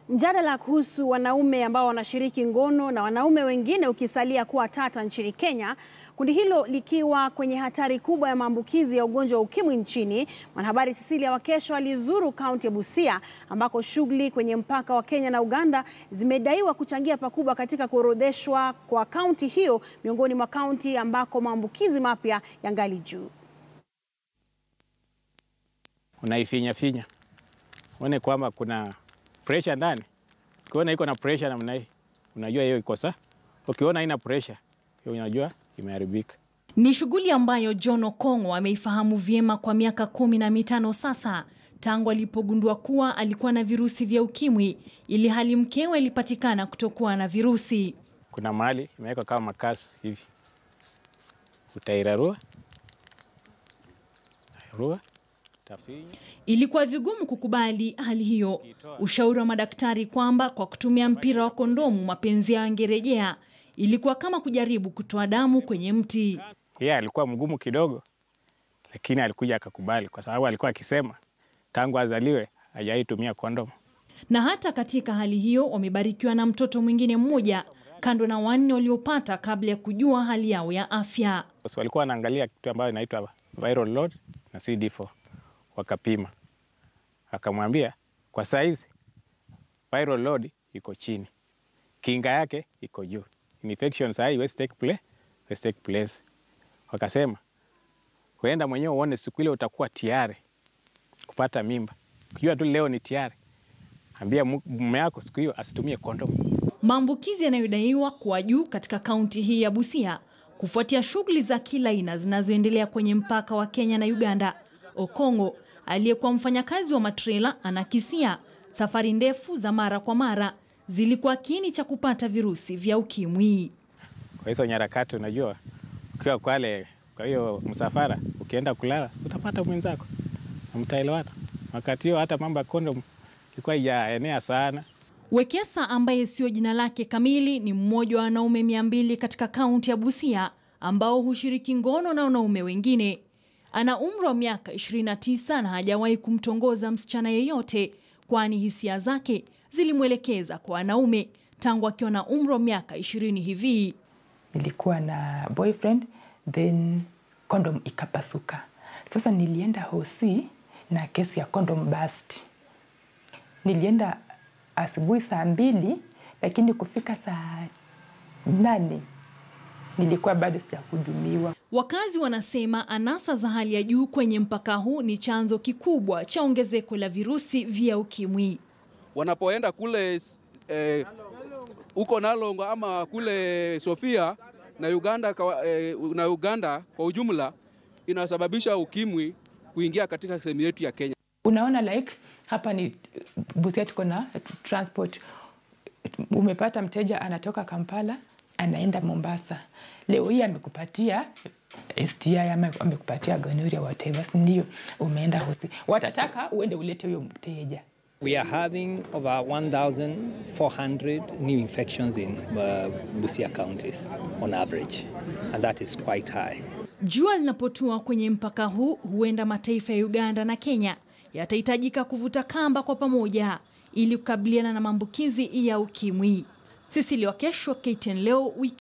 Mjadala kuhusu wanaume ambao wanashiriki ngono na wanaume wengine ukisalia kuwa tata nchini Kenya, kundi hilo likiwa kwenye hatari kubwa ya maambukizi ya ugonjwa wa ukimwi nchini. Mwanahabari Cecilia Wakesho alizuru kaunti ya Busia ambako shughuli kwenye mpaka wa Kenya na Uganda zimedaiwa kuchangia pakubwa katika kuorodheshwa kwa kaunti hiyo miongoni mwa kaunti ambako maambukizi mapya yangali juu. Unaifinya finya uone kwamba kuna pressure ndani. Ukiona iko na pressure namna hii, unajua hiyo iko sawa. Ukiona haina pressure, hiyo unajua imeharibika. Ni shughuli ambayo John Okong'o ameifahamu vyema kwa miaka kumi na mitano sasa tangu alipogundua kuwa alikuwa na virusi vya ukimwi, ili hali mkewe alipatikana kutokuwa na virusi. Kuna mahali imewekwa kama makasi hivi, utairarua rua tafinya Ilikuwa vigumu kukubali hali hiyo. Ushauri wa madaktari kwamba kwa kutumia mpira wa kondomu mapenzi yao yangerejea ilikuwa kama kujaribu kutoa damu kwenye mti. yeye alikuwa mgumu kidogo, lakini alikuja akakubali, kwa sababu alikuwa akisema tangu azaliwe hajawahi tumia kondomu. Na hata katika hali hiyo wamebarikiwa na mtoto mwingine mmoja kando na wanne waliopata kabla ya kujua hali yao ya afya. So, walikuwa wanaangalia kitu ambayo inaitwa viral load na CD4 wakapima, akamwambia kwa saizi viral load iko chini, kinga yake iko juu, infection saa hii haiwezi take place, haiwezi take place. Wakasema huenda mwenyewe uone siku ile utakuwa tayari kupata mimba, ukijua tu leo ni tayari, ambia mu- mume yako siku hiyo asitumie kondomu. Maambukizi yanayodaiwa kuwa juu katika kaunti hii ya Busia kufuatia shughuli za kila aina zinazoendelea kwenye mpaka wa Kenya na Uganda. Okong'o aliyekuwa mfanyakazi wa matrela anakisia safari ndefu za mara kwa mara zilikuwa kiini cha kupata virusi vya ukimwi. Kwa hizo nyarakati, unajua ukiwa Kwale, kwa hiyo msafara, ukienda kulala si utapata mwenzako na mtaelewana. Wakati hiyo hata mambo ya kondom ilikuwa ijaenea sana. Wekesa ambaye sio jina lake kamili ni mmoja wa wanaume mia mbili katika kaunti ya Busia ambao hushiriki ngono na wanaume wengine. Ana umri wa miaka 29 na hajawahi kumtongoza msichana yeyote, kwani hisia zake zilimwelekeza kwa wanaume tangu akiwa na umri wa miaka ishirini hivi. nilikuwa na boyfriend then condom ikapasuka. Sasa nilienda hosi na kesi ya condom burst. Nilienda asubuhi saa mbili, lakini kufika saa nane nilikuwa bado sijahudumiwa. Wakazi wanasema anasa za hali ya juu kwenye mpaka huu ni chanzo kikubwa cha ongezeko la virusi vya ukimwi. wanapoenda kule eh, huko Nalongo ama kule Sofia na Uganda, kwa- eh, na Uganda kwa ujumla inasababisha ukimwi kuingia katika sehemu yetu ya Kenya. Unaona like hapa ni Busia, tuko na transport. Umepata mteja anatoka Kampala anaenda Mombasa, leo hii amekupatia STI ama amekupatia gonorrhea whatever, si ndio? Umeenda hosi, watataka uende ulete huyo mteja. We are having over 1,400 new infections in uh, Busia counties on average, and that is quite high. Jua linapotua kwenye mpaka huu, huenda mataifa ya Uganda na Kenya yatahitajika kuvuta kamba kwa pamoja ili kukabiliana na maambukizi ya ukimwi. Cecilia Wakesho, KTN leo wiki